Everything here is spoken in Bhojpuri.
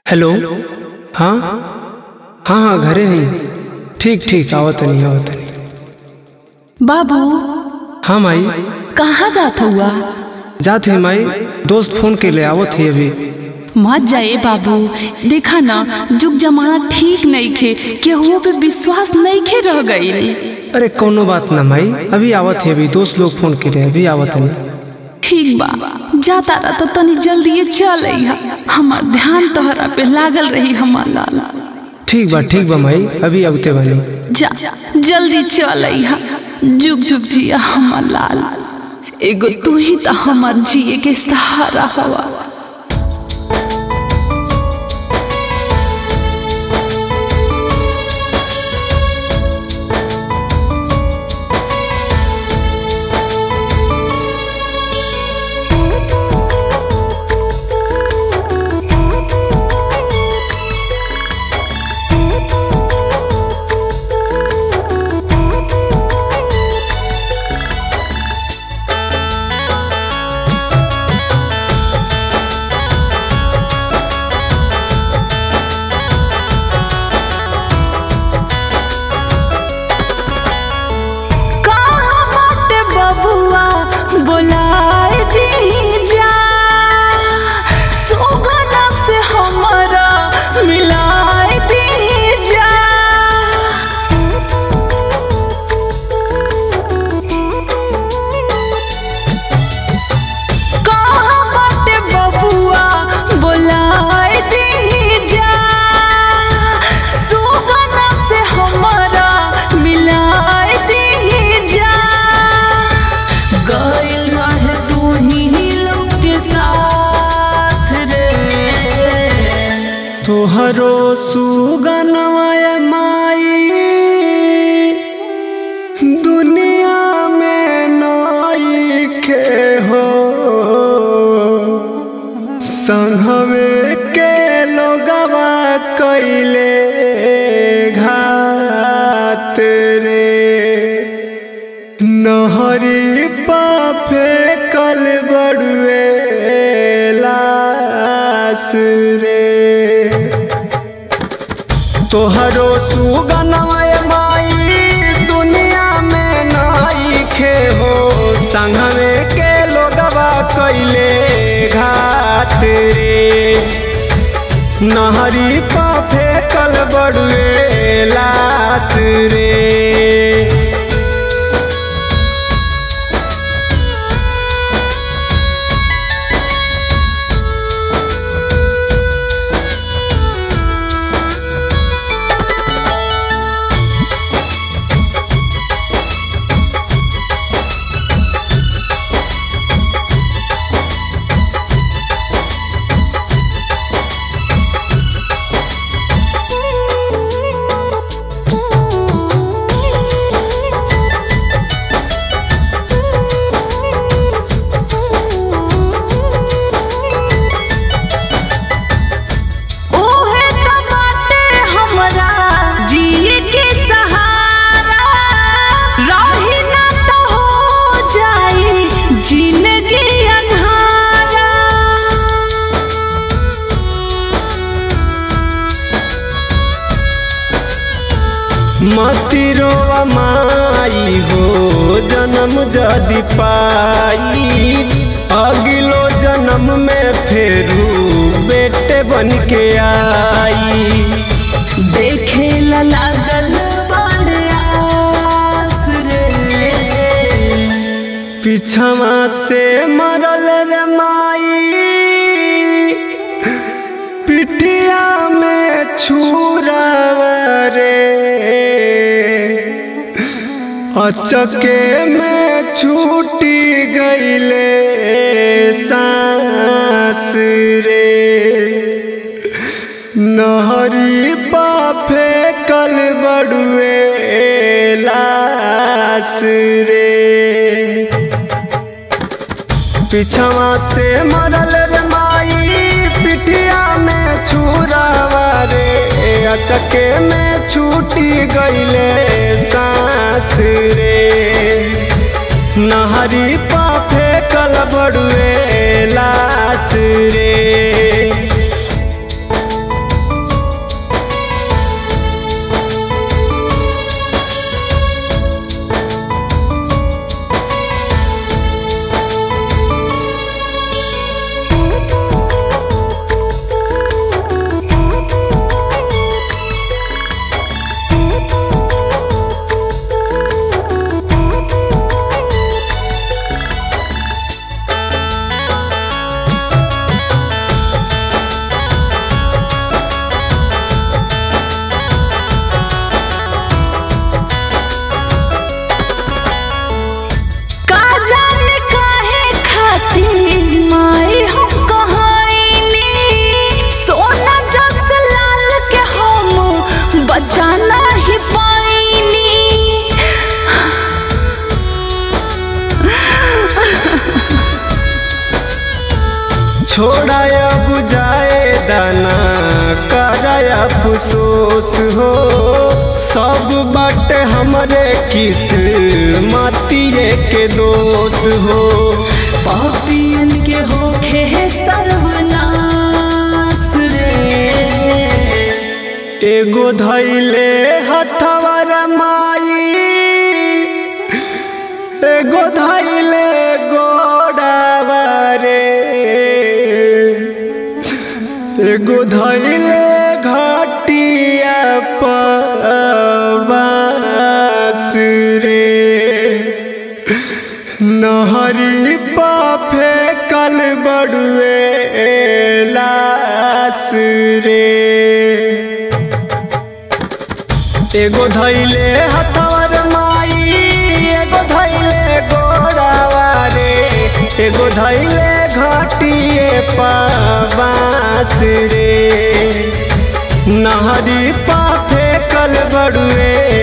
हेलो हाँ हाँ हाँ घरे हैं ठीक ठीक आवत नहीं आवत नहीं बाबू हाँ माई कहाँ जात हुआ जात है माई दोस्त फोन के ले आवत है अभी मत जाए बाबू देखा ना जुग जमाना ठीक नहीं खे केहुओ पे विश्वास नहीं खे रह गई अरे कोनो बात ना माई अभी आवत है अभी दोस्त लोग फोन के ले अभी आवत नहीं ठीक बा जाता रहा तो तनी जल्दी चल अइहा हमार ध्यान तोहरा पे लागल रही हमार लाल ठीक बा ठीक बा माई अभी आवते बानी जा जल्दी चल अइहा जुग जुग जिया हमार लाल एगो तू ही तो हमार जिए के सहारा हवा कहाँ बाटे बबुआ बोलाए दी जा सोगना से हमरा मिलाए दी जा कहाँ बाटे बबुआ बोलाए दी जा सोगना से हमरा मिलाए दी जा गइल रहे तू ही लोग के साथ रे तोहरो सुगनमय माई दुनिया में नई के हो संघवे के लोगवा कैले घात रे नहरी पाफे कल बड़ुए लास रे तोहरो सुगनमय माई दुनिया में नाई खे हो संगवे के लोगवा कैले घात रे नहरी पाफे कल बड़ुए लास रे ओहे त बाटे हमरा जिए के सहारा रही ना तो हो जाई जिंदगी अन्हारा मतिरो माई हो जन्म जदि पाई अगिलो जन्म में फेरू बेटे बन के आई देखे ला लागल बड़ आस रे पिछवा से मरल रे माई पिटिया में छुरावा रे अचके में छूटी गईले सांस रे नहरी पाफे कल बड़ुए लास रे पिछवा से मरल रे माई पिटिया में छुरावा रे अचके में छूटी गईले सांस रे नहरी पाफे कल बड़ुए लास रे छोड़ाया बुझाए दाना कराया फुसोस हो सब बट हमरे किस मातिए के दोष हो पापियन के होखे सर्वनाश रे एगो धैले हथवर माई एगो धैले गोड़ावा रे एगो धैले घटिया पवास रे नहरी पा फेकल बड़ुए लास रे एगो धैले हथवर माई एगो धैले गोरावा रे एगो धैले घटिए पास रे नहरी पा फेकल बड़ुए